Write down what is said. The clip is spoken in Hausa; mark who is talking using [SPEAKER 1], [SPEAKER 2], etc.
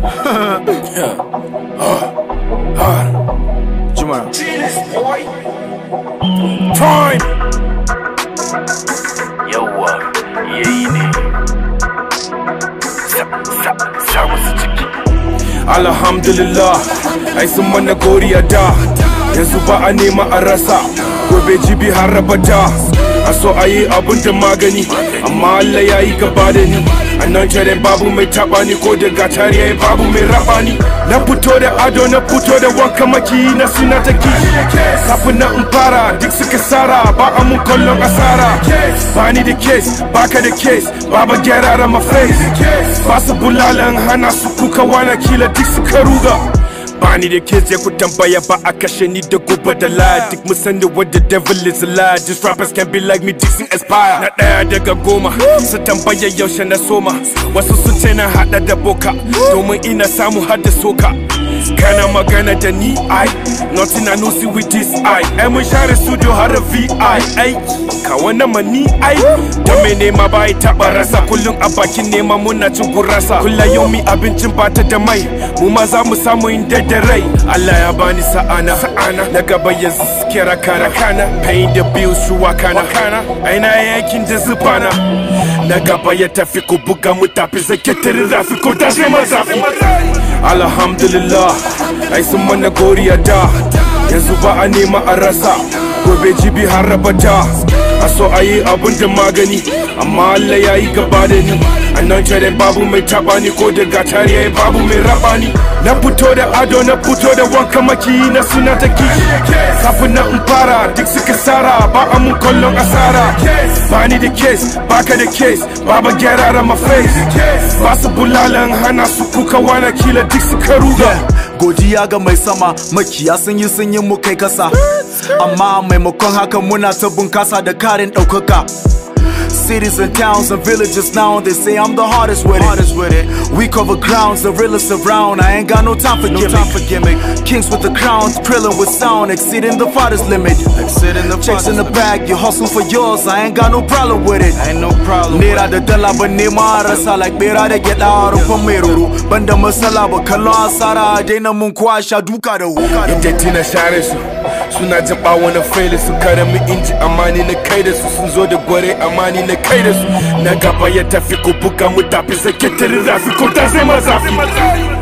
[SPEAKER 1] Jumara.
[SPEAKER 2] Time.
[SPEAKER 3] yawwa yayi ne sa wasu ciki
[SPEAKER 2] Alhamdulillah, ai sun mana goriya da yanzu ba a nema a rasa gobe jibi har rabata a so a yi abun da magani amma Allah ya yi gaba da ni a nan jere babu mai taba ni ko da gatari ya babu mai raba ni na fito da ado na fito da wanka maki na suna ta kishi kafin na in fara duk suka sara ba a mun kallon asara ba ni da case baka da case baba gyara my face ba su bulalan hana su kuka wana kila duk suka ruga Bani da kids ya ku tambaya ba a kashe ni da gobe da lie Duk mun sani what the devil is a lie These rappers can be like me Dixon Aspire Na ɗaya daga goma su tambaya yaushe na soma Wasu sun ce na haɗa da boka Domin ina samu har da soka Kana magana da ni ai Nothing I know see with this eye Ai mun share studio har da VI ai Ka wannan ma ni ai Da mai nema ba ya taɓa rasa Kullum a bakin nema muna cin gurasa Kulla yau mi abincin bata da mai Mu ma za mu samu inda da rai Allah ya bani sa'ana sa'ana na gaba yanzu suke rakana kana paying the bills shuwa kana kana aina yakin da zubana na gaba ya tafi ku buga mu tafi zake tare rafi ko ta sai mazafi alhamdulillah ai sun mana goriya da yanzu ba a nema a rasa gobe jibi har rabata a so a yi abun da magani amma Allah ya yi gaba da ni a nan jere babu mai taba ni ko da gatari ya babu mai raba ni na fito da ado na fito da wanka maki na suna ta kishi kafin na in fara duk suka sara ba a mun kallon asara ba ni da case baka da case baba gyara my face ba su bulalan hana su kuka wana kila duk suka ruga
[SPEAKER 1] Godiya ga mai sama makiya sun yi sun yi mu kai kasa Amma maimakon haka muna ta bunkasa da karin ɗaukaka Cities and towns and villages now they say I'm the hardest with it. We cover grounds, the realest around. I ain't got no time for gimmick. Kings with the crowns, drilling with sound, exceeding the farthest limit. Exceeding the checks in the bag, you hustle for yours. I ain't got no problem with it. Ain't no problem. Nera da dala ba nema rasa like bera da gyada a rufin mai ruru. Banda masala ba kallon asara a daina mun kwa sha duka da wuka da
[SPEAKER 2] Inda tina share su suna jin bawo na faili su kare mu inji amani na kai da su sun zo da gware amani na kai da su na gaba ya tafi ku buga mu tafi sake tare rafi ko ta zai mazafi